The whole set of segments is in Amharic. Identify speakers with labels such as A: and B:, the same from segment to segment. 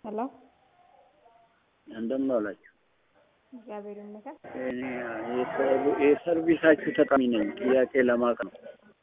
A: ሄሎ
B: እንደምን ዋላችሁ?
A: እግዚአብሔር ይመስገን።
B: እኔ የሰርቪ- የሰርቪሳችሁ ተጠቃሚ ነኝ። ጥያቄ ለማቅ ነው።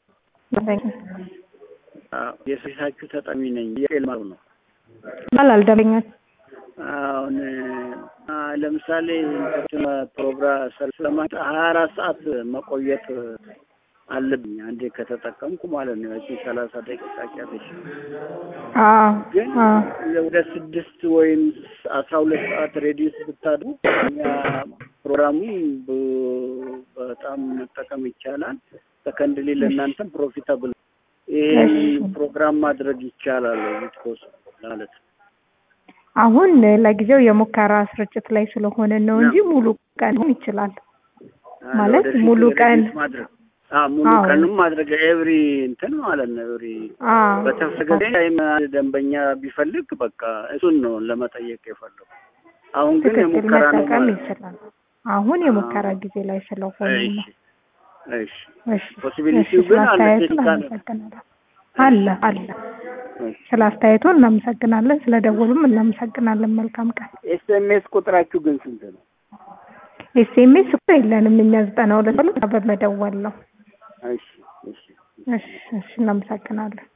B: አዎ፣ የሰርቪሳችሁ ተጠቃሚ ነኝ። ጥያቄ ለማቅ ነው።
A: ይባላል ደንበኛች
B: አሁን አ፣ ለምሳሌ እንትን ፕሮግራም ሰርቪስ ለማለት ሀያ አራት ሰዓት መቆየት አለብኝ አንዴ ከተጠቀምኩ ማለት ነው። ያቺ ሰላሳ ደቂቃ ጨርሼ
A: አዎ
B: ግን
A: አዎ
B: ወደ ስድስት ወይም አስራ ሁለት ሰዓት ሬዲዮስ ብታድሩ እኛ ፕሮግራሙን ብ- በጣም መጠቀም ይቻላል። ሰከንድሊ ለእናንተም ፕሮፊታብል ይህን
A: እሺ።
B: ፕሮግራም ማድረግ ይቻላል ዊትኮስ ማለት ነው።
A: አሁን ለጊዜው የሙከራ ስርጭት ላይ ስለሆነ ነው እንጂ ሙሉ ቀን ሊሆን ይችላል። ማለት
B: ወደፊት
A: ሙሉ ቀን
B: ሬዲዮስ ማድረግ አዎ ሙሉ
A: አዎ።
B: ቀንም ማድረግ ኤቭሪ እንትን ማለት ነው ኤቭሪ
A: አዎ
B: በተፈለገ ታይም አንድ ደንበኛ ቢፈልግ በቃ እሱን ነው ለመጠየቅ የፈለጉ። አሁን ግን
A: ትክክል
B: የሙከራ ነው
A: መጠቀም
B: ማለት ነው።
A: ይችላል። አሁን የሙከራ ጊዜ ላይ ስለሆነ
B: እሺ
A: ነው።
B: እሺ
A: እሺ
B: ፖሲቢሊቲው
A: እሺ፣
B: ግን
A: ስለ
B: አለ
A: አስተያየቱ
B: ቴክኒካል
A: እናመሰግናለን። አለ አለ
B: እሺ
A: ስለ አስተያየቱ እናመሰግናለን። ስለ ደወሉም እናመሰግናለን። መልካም ቀን።
B: ኤስኤምኤስ ቁጥራችሁ ግን ስንት ነው?
A: ኤስኤምኤስ እኮ የለንም እኛ ዘጠና ሁለት ብሎ በመደወል ነው።
B: እሺ እሺ
A: እሺ እሺ፣ እናመሰግናለን።